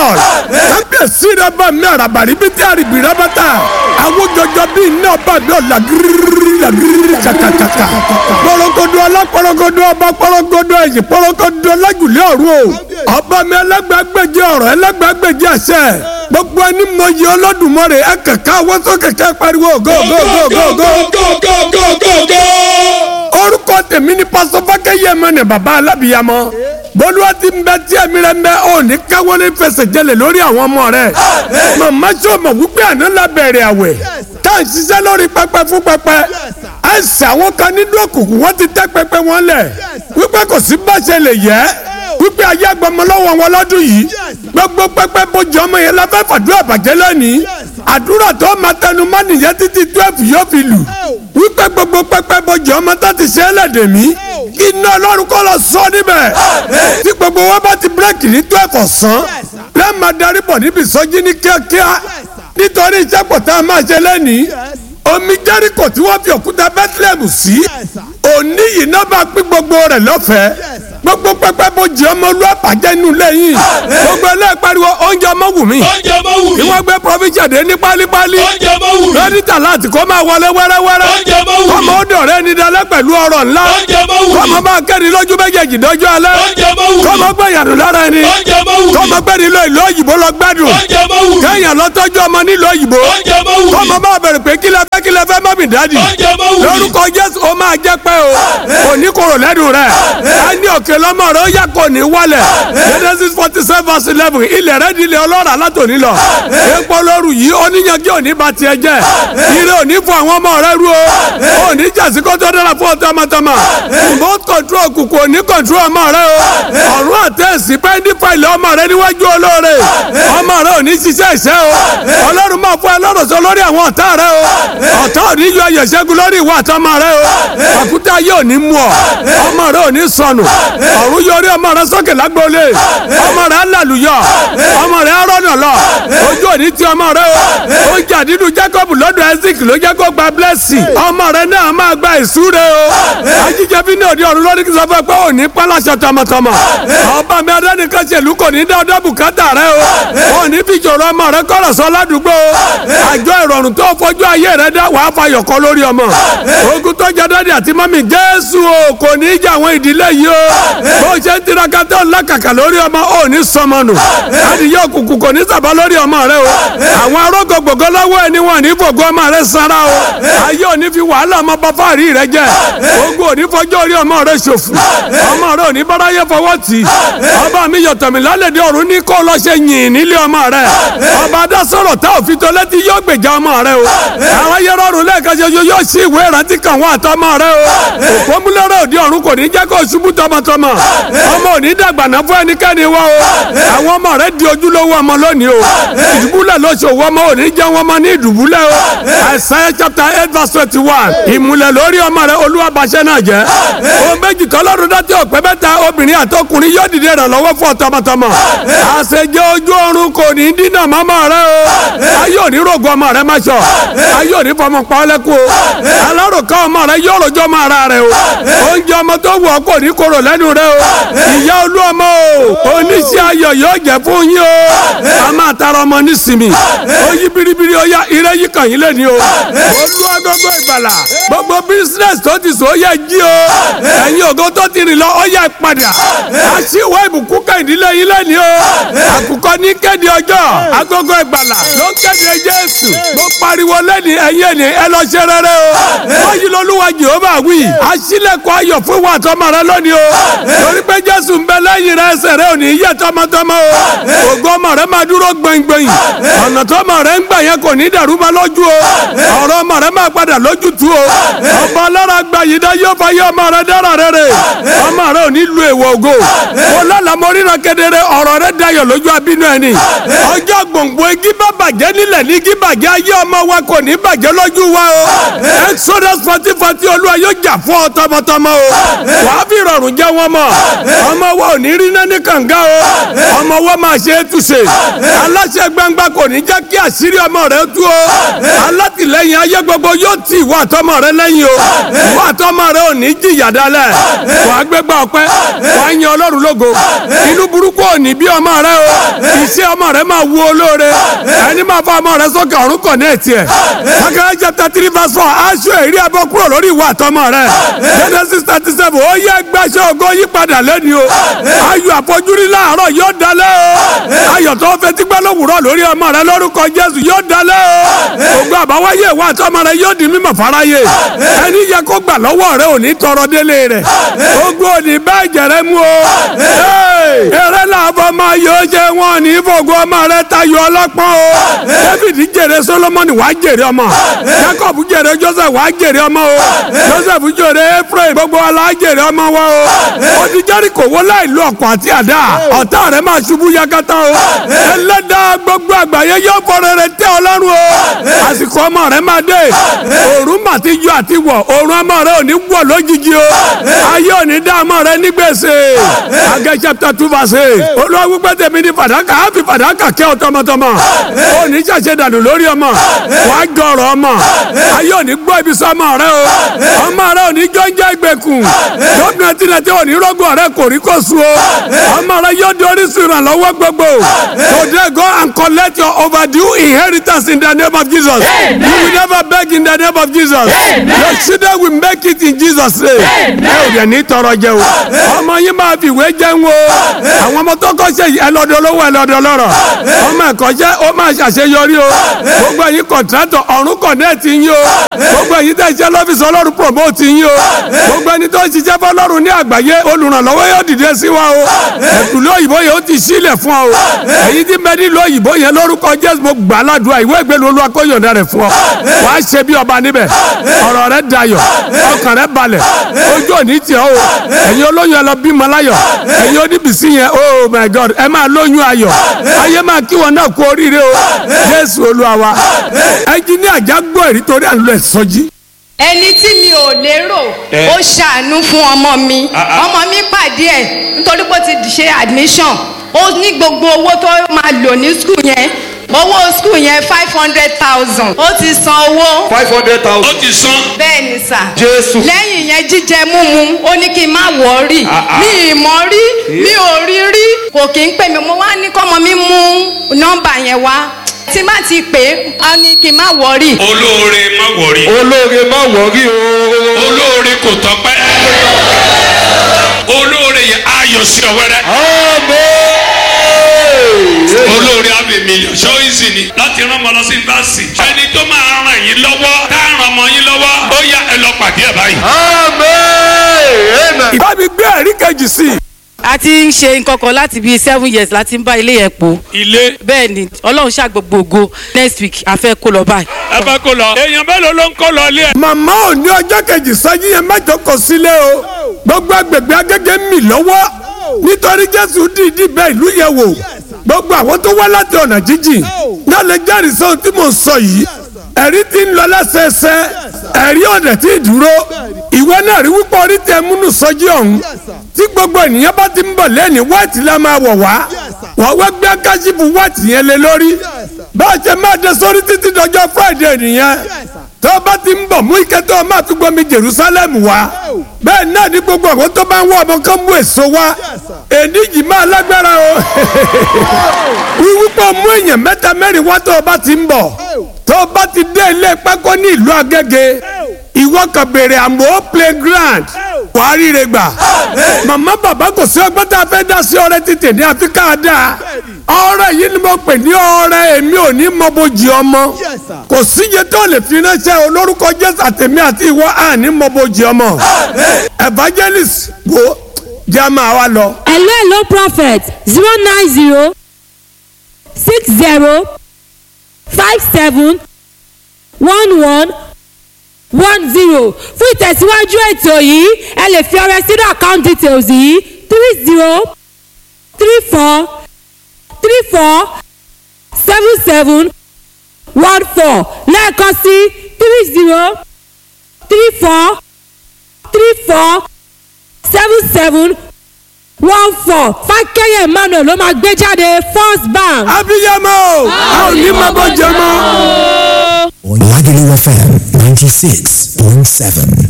god kábíyèsí rẹ bá mi àràbàrí bí tí àrìbì rẹ bá ta àwọn jọjọ bí iná bá mi ọ̀la gírírí gírírí kàkàkàkà pọ̀rọ̀gọ̀dọ̀ ọlọ́pọ̀rọ̀gọ̀dọ̀ ọba pọ̀rọ̀gọ̀dọ̀ ẹ̀yìn pọ̀rọ̀gọ̀dọ̀ ọlájùlé ọ̀run o ọba mi ẹlẹ́gbàgbèjì ọ̀rọ̀ ẹlẹ́gbàgbèjì àṣẹ gbogbo ẹni mọ iye Olódùmarè ẹ kẹ̀kẹ́ àwọn tó kẹ̀kẹ́ pariwo go go go go go orúkọ tèmi ni pásọ fákẹ́yẹmọ ni bàbá alábìyamọ bólúwa ti ń bẹ tí ẹ̀mí rẹ ń bẹ ò ní káwọ́ ní fẹsẹ̀ jẹlẹ̀ lórí àwọn ọmọ rẹ màmá sọ̀mọ̀ wípé àná la bẹ̀rẹ̀ àwẹ̀ tá à ń ṣiṣẹ́ lórí pẹpẹ fún pẹpẹ ẹsẹ̀ àwọn kan nínú òkùnkùn wọ́n ti tẹ́ pẹpẹ wọn lẹ̀ wípé kò sí báṣẹ lè yẹ wípé ayé agbọmọ lọ́wọ́ wọn lọ́dún yìí gbogbo pẹpẹ bójú ọmọ yẹn la fẹ́ fàdúrà bàjẹ́ lónìí àdúrà tó máa tẹnu mọ́ nìyẹn títí twelve yóò fi lù wípé gbogbo pẹpẹ bójú ọmọ tó ti ṣe é lẹ́dẹ̀ mí iná ọlọ́run kọ́ lọ sọ níbẹ̀ tí gbogbo wọn bá ti bírèkì ní twelve ọ̀sán lẹ́ẹ̀ máa darí bọ̀ níbi ìsọjí ní kíákíá nítorí iṣẹ́ pọ̀ tá a máa ṣe lẹ́nìí omi jẹ́ríkò tí wọ́n fi òkúta bethlehem sí òní yìí náà bá pín gbogbo rẹ̀ lọ́fẹ̀ẹ́ gbogbo pẹpẹ bójú ọmọ olú àbàjẹ́ inú lẹ́yìn gbogbo ẹlẹ́ẹ̀pariwo oúnjẹ ọmọ wù mí oúnjẹ ọmọ wù mí. ìwọ́n gbé provision dé ní pálípálí oúnjẹ ọmọ wù mí. lóríta láti kó máa wọlé wẹ́rẹ́wẹ́rẹ́ oúnjẹ ọmọ wù mí. kọ́mọ ó dọ̀rẹ́ ní dalẹ́ pẹ̀lú ọ̀rọ̀ ńlá oúnjẹ ọmọ wù mí. kọ́mọ bá kẹ́ni lójú méjèèjì dọ́jú alẹ́ oúnjẹ ọmọ wù mí. kọ́mọ gbẹ̀yàdù lára ẹni oúnjẹ ọmọ wù mí. kọ́mọ gbẹ̀ni lọ ìlú òyìnbó lọ gbádùn oúnjẹ ọmọ wù mí. kẹ́yìn lọ́tọ́jú ọmọ nílùú òyìnbó oúnjẹ ọmọ wù mí. kọ́mọ bá bẹ̀rẹ̀ pé kílẹ̀ fẹ́ kílẹ̀ fẹ́ mọ́mì dádì oúnjẹ ọmọ wù mí. lórúkọ jésù ó máa jẹ́ pé o òní kòrò lẹ́nu rẹ̀ ẹni òkè lọ́mọ rẹ̀ ó yà kò ní wálẹ̀ genesis forty seven verse eleven ilẹ̀ rẹ̀ di ilẹ̀ ọlọ́ràá látòní lọ epo lóru yìí oníyanjú òní ba tiẹ̀ jẹ́ ire òní fún àwọn ọmọ rẹ̀ rú o òní jàsí kó tó dára fún ọtọmọtọmọ remote control kùkù òní control ọmọ rẹ̀ o ọ̀run àtẹ̀sí pẹ́ndí fàìlì ọmọ rẹ̀ níwájú olóore ọmọ rẹ̀ òní ṣiṣẹ́ ìṣẹ́ o ọlọ́run máa fún ẹ lọ́rọ̀ sọ lórí àwọn ọ̀tá rẹ̀ o ọ̀tá òní yọ ayọ̀ ṣẹ́gun lórí ìwà àtọmọ rẹ̀ o àkútà yóò ní mú ọ ọmọ rẹ̀ òní sọnù ọ̀run yọrí ọmọ rẹ̀ sókè lágbóolé ọmọ rẹ̀ alàlùyọ ọmọ rẹ̀ arọ́nà lọ ojú òní ti ọmọ rẹ̀ o oúnjẹ àdídùn Jacob lọ́dọ̀ Isaac ló jẹ́ kó gba blessing ọmọ rẹ̀ náà máa gba ìsúre o ajíjẹ bí ní òde ọ̀run lórí kí sọ fún ẹ pé òní pálásọ tọmọtọmọ ọba mi adánìkan ṣèlú kò ní dá ọdọ bùkátà rẹ o òní fi ìṣòro ọmọ rẹ kọ̀rọ̀ sọ ládùúgbò àjọ ìrọ̀rùn tó fojú ayé rẹ dá wàá fayọ̀ kọ́ lórí ọmọ ogun tó jẹ dádì àti mọ́mì Jésù o kò ní í jẹ àwọn ìdílé yìí o bó ṣe ń tiraka tó ń lákàkà lórí ọmọ ò ní sọmọ nù adìyẹ òkùnkùn kò ní sàbá lórí ọmọ rẹ o àwọn arógo gbogbo lọ́wọ́ ẹni wọn ní fògo ọmọ rẹ sanra o ayé ò ní fi wàhálà ọmọ bá fáàrí rẹ jẹ ogun ò ní fọjọ́ orí ọmọ rẹ ṣòfò ọmọ rẹ ò ní báráyé fọwọ́ tì í ọba mi yọ̀tọ̀mí lálẹ́dẹ̀ ọ̀run ní kó lọ ṣe yìn nílé ọmọ rẹ ọba adásọ̀rọ̀ tá òfin tó létí yóò gbèjà ọmọ rẹ o àwọn ayé rọrùn lẹ́ẹ̀kan ṣoṣo yóò ṣí ìwé ìrántí kan wá àtọmọ rẹ o òpómúlẹ́rẹ́ òde ọ̀run kò ní jẹ́ kó ṣubú tọmọtọmọ ọmọ ò ní dàgbà náà fún ẹnikẹ́ni wá o àwọn ọmọ rẹ di ojúlówó ọmọ lónìí o ìdùbúlẹ̀ lóṣòwò ọmọ ò ní jẹ́ wọn mọ́ ní ìdùbúlẹ̀ o Isaiah chapter eight verse twenty one ìmùlẹ̀ lórí ọmọ rẹ olúwa bàṣẹ náà jẹ́ ohun méjì tọ́lọ́run dá tí ọ̀pẹ mẹ́ta obìnrin àtọkùnrin yóò dìde ìrànlọ́wọ́ fún ọ tọmọtọmọ àṣejẹ ojú ọ̀run kò ní dínà mọ́mọ́ rẹ o ayé òní rògbò ọmọ rẹ máṣọ ayé òní fọmọ pa ọlẹ́kù o alárùkọ ọmọ rẹ yóò rojọ́ ọmọ ara rẹ o oúnjẹ ọmọ tó wù ọ́ kò ní korò lẹ́nu rẹ o ìyá olú ọmọ o oníṣẹ́ ayọ̀ yóò jẹ́ fún yín o a máa tara ọmọ nísìmì ó yí biribiri ó yá ire yí kàn yín lẹ́ni o olú agogo ìgbàlà gbogbo bísínẹ́sì tó ti sọ ó yẹ jí o ẹ̀yin ògo tó ti rìn lọ ó yẹ padà aṣíwọ́ ìbùkún kẹ́hìndínlẹ́ yín lẹ́ni o àkùkọ ní kéde ọjọ́ agogo ìgbàlà ló ń kéde Jésù mo pariwo lẹ́ni ẹ̀yin ẹ̀ni ẹ lọ ṣe rere o wọ́n yí lọ́lúwa Jèhófà wí aṣílẹ̀kùn ayọ̀ fún wa tọmọ rẹ lónìí o torí pé Jésù ń bẹ lẹ́yìn rẹ ẹsẹ̀ rẹ ò ní yẹ tọmọtọmọ o ògo ọmọ rẹ máa dúró gbẹngbẹ̀yìn ọ̀nà tọmọ rẹ ń gbà yẹn kò ní dàrú ma lójú o ọ̀rọ̀ ọmọ rẹ máa padà lójútu o ọba alára gba yìí dá yóò fa yé ọmọ rẹ dára rere ọmọ rẹ ò ní lu èèwọ̀ ògo mo lálàá mo ríran kedere ọ̀rọ̀ rẹ dayọ̀ lójú abínú ẹni ọjọ́ gbòǹgbò igi bá bàjẹ́ nílẹ̀ ní igi bàjẹ́ ayé ọmọ wa kò ní bàjẹ́ lójú wa o exodus forty forty olúwa yóò jà fún ọ tọmọtọmọ o wàá fi rọrùn jẹ́ wọn mọ̀ ọmọ wa ò ní rí náà ní kànga o ọmọ wa máa ṣe é túṣe aláṣẹ gbangba kò ní jẹ́ kí àṣírí ọmọ rẹ tú o alátìlẹyìn ayé gbogbo yóò tì ìwà àtọmọ rẹ lẹ́yìn o ìwà àtọmọ rẹ ò ní jìyà dálẹ̀ wàá gbégbá ọpẹ́ wàá yan ọlọ́run lógo inú burúkú ò ní bí ọmọ rẹ o iṣẹ́ ọmọ rẹ máa wu olóore ẹni máa fa ọmọ rẹ sókè ọ̀run kọ̀ ní ẹ̀tì ẹ̀ Sakaria chapter three verse four aṣọ èrí ẹbọ kúrò lórí ìwà àtọmọ rẹ Genesis thirty seven ó yẹ gbàṣẹ ògo yípadà lẹ́ni o ayọ̀ àfojúrí láàárọ̀ yóò dalẹ̀ o ayọ̀ tó fẹ́ tí gbẹ́ lówùrọ̀ lórí ọmọ rẹ lórúkọ Jésù yóò dalẹ̀ o ògo àbáwáyé ìwà àtọmọ rẹ yóò di mímọ̀ fáráyé ẹni yẹ kó gbà lọ́wọ́ rẹ ò ní tọrọ délé rẹ ogun ò ní bẹ́ẹ̀ jẹrẹ mú o eré làbọ̀ máa yóò ṣe wọn ní fògo ọmọ rẹ tayọ ọlọ́pọ́n o David jèrè Solomoni wàá jèrè ọmọ Jacob jèrè Joseph wàá jèrè ọmọ o Joseph jèrè Ephraim gbogbo wa la jèrè ọmọ wa o odi Jẹ́ríkò wó láì lo ọ̀kọ̀ àti àdá ọ̀tá rẹ̀ máa ṣubú yakata o ẹlẹ́dàá gbogbo àgbáyé yóò fọ̀rọ̀ rẹ̀ tẹ́ ọlọ́run o àsìkò ọmọ rẹ̀ máa dé òòrùn mà ti yọ àti wọ̀ òòrùn ọmọ rẹ̀ ò ní wọ̀ lójijì o ayé ò ní dá ọmọ rẹ̀ ní gbèsè Agẹ́ chapter two verse eight olúwa wípé tèmi ní fàdákà á fi fàdákà kẹ́ ọ tọmọtọmọ ò ní ṣàṣẹ dànù lórí ọmọ wàá jọrọ ọmọ ayé ò ní gbọ́ ibi sọmọ rẹ o ọmọ rẹ ò ní jọ́njẹ́ ìgbèkùn gómìnà tìǹtì ò ní rọ́gùn rẹ kò rí kò sùn o ọmọ rẹ yóò di orísun ìrànlọ́wọ́ gbogbo today go and collect your overdue inheritance in the name of Jesus you will never beg in the name of Jesus your children will make it in Jesus name ẹ ò dẹ̀ ní tọrọ jẹ o ọmọ yín máa fi ìwé jẹun o àwọn ọmọ tó kọ́ ṣe ẹlọ́dọ̀ olówó ẹlọ́dọ̀ lọ́rọ̀ ọmọ ẹ̀kọ́ jẹ́ ó máa ṣàṣeyọrí o gbogbo ẹ̀yin kọ̀ǹtrátọ̀ ọ̀run kọ̀nẹ́ẹ̀tì yín o gbogbo ẹ̀yin tẹ̀ ṣe lọ́fíìsì ọlọ́run promote yín o gbogbo ẹni tó ń ṣiṣẹ́ fọlọ́run ní àgbáyé olùrànlọ́wọ́ yóò dìde sí wa o ẹ̀kúlẹ̀ òyìnbó yẹn ó ti sílẹ̀ fún ọ o èyí tí bẹ́ẹ̀ nílò òyìnbó yẹn lórúkọ Jésù mo gbà ládùúgbà ìwé ìgbélu olúwa kó yọ̀ǹda rẹ̀ fún ọ wà á ṣe bí ọba níbẹ̀ ọ̀rọ̀ rẹ̀ dayọ̀ ọkàn rẹ̀ balẹ̀ ojú òní tiẹ̀ o ẹ̀yin olóyún ẹ lọ bímọ láyọ̀ ẹ̀yin oníbìsí yẹn oh my God ẹ máa lóyún ayọ̀ ayé máa kí wọn náà kú oríire o Jésù olúwa wa ẹnjíníà jágbó ẹ̀rí torí à ń lọ ẹ̀sọ́jí ẹni tí mi ò lérò ó ṣàánú fún ọmọ mi ọmọ mi pàdé ẹ nítorí pé ó ti ṣe admission ó ní gbogbo owó tó máa lò ní skul yẹn owó skul yẹn five hundred thousand ó ti san owó five hundred ó thousand. ti sán bẹ́ẹ̀ ni sà Jésù. lẹ́yìn yẹn jíjẹ múmu ó ní kí n má wọ̀ọ́rì mi ì mọ̀ rí mi ò rí rí kò kí ń pè mí mo wá ní kọ́mọ mi mú nọ́mbà yẹn wá tí má ti pè é á ní kí n má wọ̀ọ́rì olóore má wọrí olóore má wọrí o. olóore kò tọ́pẹ́ olóore yẹ ayọ̀ sí ọ wẹ́rẹ́ Amen. olóore abẹ mílíọ̀n ṣó ìsìn ni láti rán ọmọ lọ sí yunifásitì ẹni tó máa ràn yín lọ́wọ́ tá a ràn ọmọ yín lọ́wọ́ ó yá ẹ lọ pàdé ẹ báyìí. Amen. Amen. ìbá mi gbé ẹ̀rí kejì sí i. a ti ń ṣe nǹkan kan láti bíi seven years láti ń bá ilé yẹn pò ilé bẹ́ẹ̀ ni ọlọ́run ṣàgbogbogo next week a fẹ́ kó lọ báyìí. ẹ bá kó lọ èèyàn mélòó ló ń kó lọ ilé ẹ. màmá ò ní ọjọ́ kejì sọ́jí yẹn mẹ́jọ kò sílé o gbogbo agbègbè agége ń mì lọ́wọ́ nítorí jésù dìídì bẹ́ẹ̀ ìlú yẹn wò gbogbo àwọn tó wá láti ọ̀nà jíjìn náà lè jẹ́rìí sóhun tí mò ń sọ yìí ẹ̀rí ti ń lọ lẹ́sẹẹsẹ ẹ̀rí ọ̀dẹ̀ tí ì dúró ìwọ náà rí wípé orí tẹ múnú sọ́jí ọ̀hún tí gbogbo ènìyàn bá ti ń bọ̀ lẹ́ni wáìtì la máa wọ̀ wá wọ́n wá gbé káṣífù wáìtì yẹn lé lórí bá a ṣe máa dé sórí títí dọjọ́ friday nìyẹn tó o bá ti ń bọ̀ mú ike tó o máa fi gbomi jerusalem wá bẹ́ẹ̀ náà ní gbogbo àwọn tó bá ń wọ ọmọ kan mú èso wá èdè yìí máa lágbára o wíwúpọ̀ mú èèyàn mẹ́ta mẹ́rin wá tó o bá ti ń bọ̀ tó o bá ti dé ilé pákó ní ìlú agége ìwọ kan béèrè àmọ́ playground wàá ríre gbà màmá bàbá kò sí ọgbọ́n tá a fẹ́ dá sí ọrẹ títì ní áfíríkà dáa ọrẹ yìí ni mo pè ní ọrẹ èmi ò ní mọ bójì ọmọ kò síye tó lè fi ránṣẹ́ olórúkọ jésù àtẹ̀mí àti ìwọ àní mọ bójì ọmọ evangelist wo jẹ́ a máa wá lọ. hello hello prophet zero nine zero six zero five seven one one one zero fún ìtẹ̀síwájú ètò yìí ẹ lè fi ọrẹ sínú account details yìí three zero three four three four seven seven one four lẹ́ẹ̀kan sí three zero three four three four seven seven one four fákẹ́yẹ̀ emmanuel ló máa gbé jáde first bank. abiyamọ a ò ní mọ bójì ọmọ. Lagelu FM 96.7.